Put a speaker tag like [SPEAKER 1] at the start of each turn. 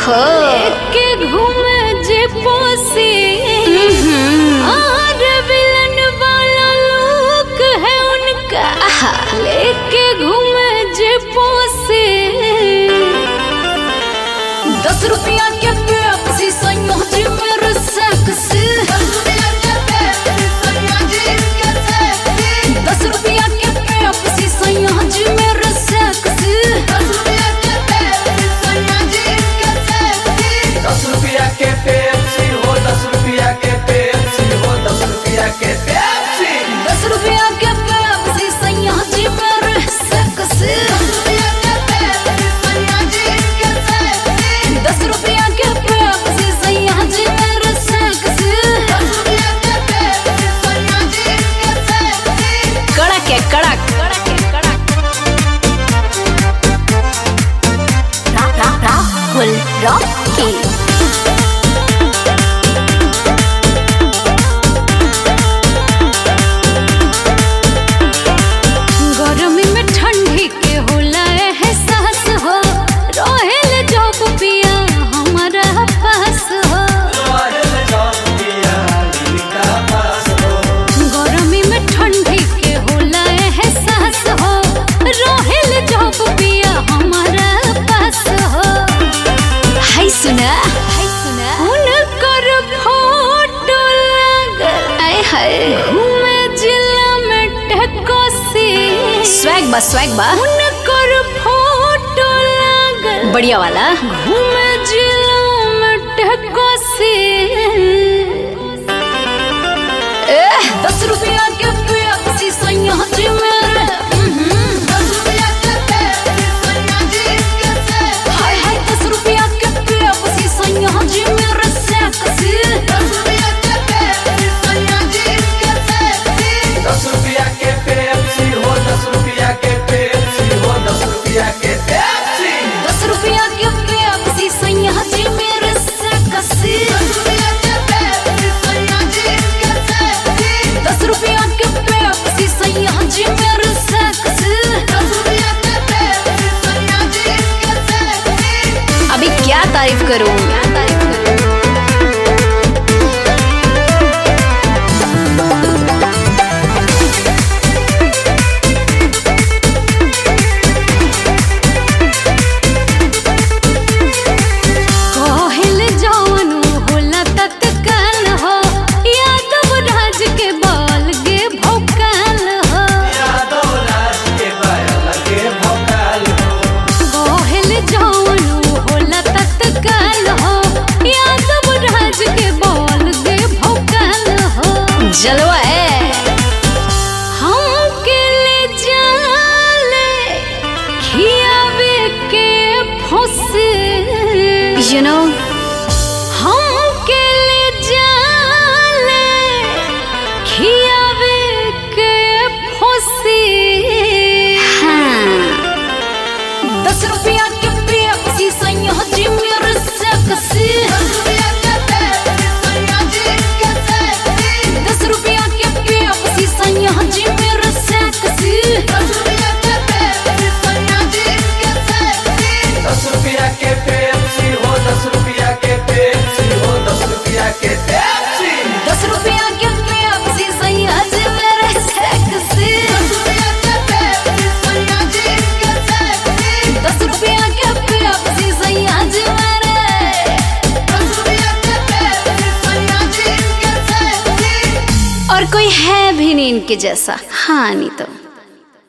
[SPEAKER 1] ओहो
[SPEAKER 2] के घूमे जे पोसे और विलन वाला लुक है उनका लेके घूमे जे पोसे दस रुपया के पेप्सी संयोजी मेरे सेक्स दस रुपया के पेप्सी संयोजी मेरे सेक्स
[SPEAKER 3] दस रुपया के पेप्सी हो दस रुपया के पेप्सी हो दस रुपया के पेप्सी
[SPEAKER 2] दस रुपया के पेप्सी संयोजी मेरे सेक्स दस रुपया के पेप्सी संयोजी मेरे सेक्स कड़क है कड़क कड़क है कड़क
[SPEAKER 1] राहुल रॉकी
[SPEAKER 2] गर्मी में ठंडी के होला एहसास हो रहेल जब पिया हमारा पास हो गर्मी में ठंडी के होला एहसास हो रहेल जब पिया हमारा पास हो
[SPEAKER 1] हाय सुना हाय सुना
[SPEAKER 2] उनकर फोटो लागल
[SPEAKER 1] आय हाय
[SPEAKER 2] घूमे जिला में टेकोसी
[SPEAKER 1] स्वैग बा स्वैग बा
[SPEAKER 2] उनकर फोटो लागल
[SPEAKER 1] बढ़िया वाला
[SPEAKER 2] घूमे जिला में टेकोसी दस रुपया के पेप्सी संयोजी मेरे हाय हाय दस रुपया के पेप्सी संयोजी मेरे सेक्सी
[SPEAKER 3] दस रुपया के पेप्सी हो दस रुपया के पेप्सी हो दस रुपया के पेप्सी
[SPEAKER 2] दस रुपया के पेप्सी संयोजी मेरे सेक्सी दस रुपया के पेप्सी संयोजी मेरे सेक्सी
[SPEAKER 1] अभी क्या तारीफ करूं
[SPEAKER 2] कहल जवन होला तत्काल हो यादव राज के बाल गे भौकाल हो
[SPEAKER 3] यादव राज के बायल के भोकाल हो
[SPEAKER 2] कहल जवन होला तत्काल हो यादव राज के बाल गे भौकाल हो
[SPEAKER 1] जलवा है
[SPEAKER 2] हम के ले जाले खियावे के फुस
[SPEAKER 1] यू नो
[SPEAKER 2] हम के ले जाले खियावे के फुसी
[SPEAKER 1] हाँ
[SPEAKER 2] दस रुपया के पेप्सी संयोजी मेरे सेक्सी दस रुपया के पेप्सी संयोजी मेरे सेक्सी
[SPEAKER 3] दस रुपया के पेप्सी हो दस रुपया के पेप्सी हो दस रुपया के पेप्सी
[SPEAKER 2] दस रुपया के पेप्सी संयोजी मेरे सेक्सी दस रुपया के पेप्सी संयोजी मेरे
[SPEAKER 1] और कोई है भी नहीं इनके जैसा हाँ नहीं तो